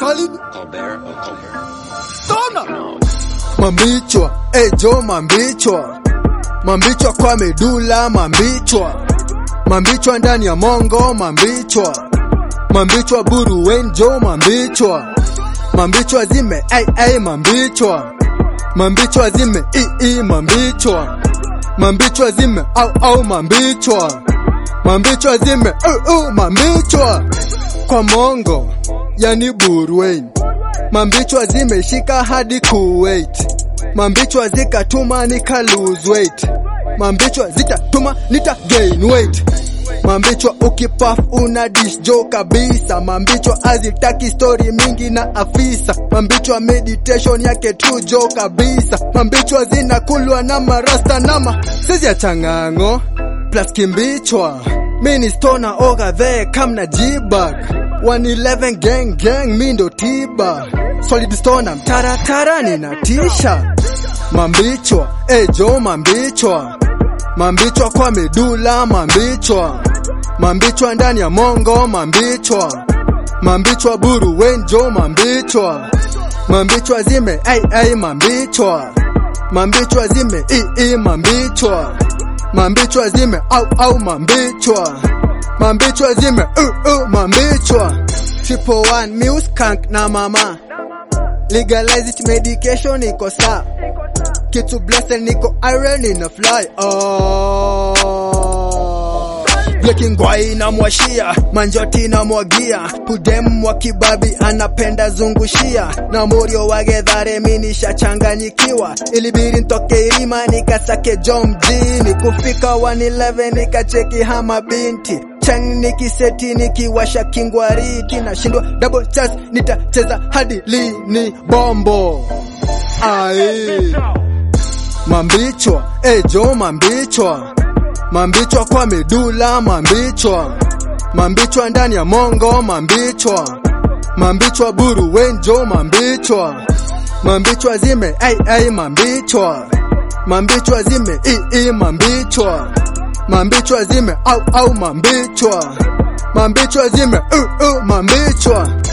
solid Colbert or Colbert. Tona Mambichwa, ejo mambichwa Mambichwa kwa medula mambichwa Mambichwa ndani ya mongo mambichwa Mambichwa buru wenjo mambichwa Mambichwa zime ai ai mambichwa Mambichwa zime i i mambichwa Mambichwa zime au au mambichwa Mambichwa zime u u mambichwa Kwa mongo yani burwen Mambichwa zimeshika hadi Kuwait. Mambichwa zikatuma nika lose weight. Mambichwa zitatuma nita gain weight. Mambichwa ukipaf una dish jo kabisa. Mambichwa azitaki story mingi na afisa. Mambichwa meditation yake true jo kabisa. Mambichwa zinakulwa na marasta nama sisi ya changango plus kimbichwa. Mini stona oga the kam na jibag 111 gang gang mi ndo tiba solid stona mtaratara ninatisha mambichwa ejo mambichwa mambichwa kwa medula mambichwa mambichwa ndani ya mongo mambichwa mambichwa buru wenjo mambichwa mambichwa zime ai ai mambichwa mambichwa zime i i mambichwa mambichwa zime au au mambichwa mambichwa zime uh, uh, mambichwa triple one muse kank na mama legalize it medication iko saa kitu blessed niko iron ina fly oh. Bleki ngwai na mwashia manjoti na mwagia kudem wa kibabi anapenda zungushia na morio wa gedhare minisha changanyikiwa ilibiri ntoke irima nikasake jo mjini kufika 111 nikacheki hama binti chang nikiseti nikiwasha kingwariti nashindwa double chance nitacheza hadi lini bombo ai mambichwa ejo mambichwa mambichwa kwa medula mambichwa mambichwa ndani ya mongo mambichwa mambichwa buru wenjo mambichwa mambichwa zime ai ai mambichwa mambichwa zime i i mambichwa mambichwa zime au au mambichwa mambichwa zime uh, uh, mambichwa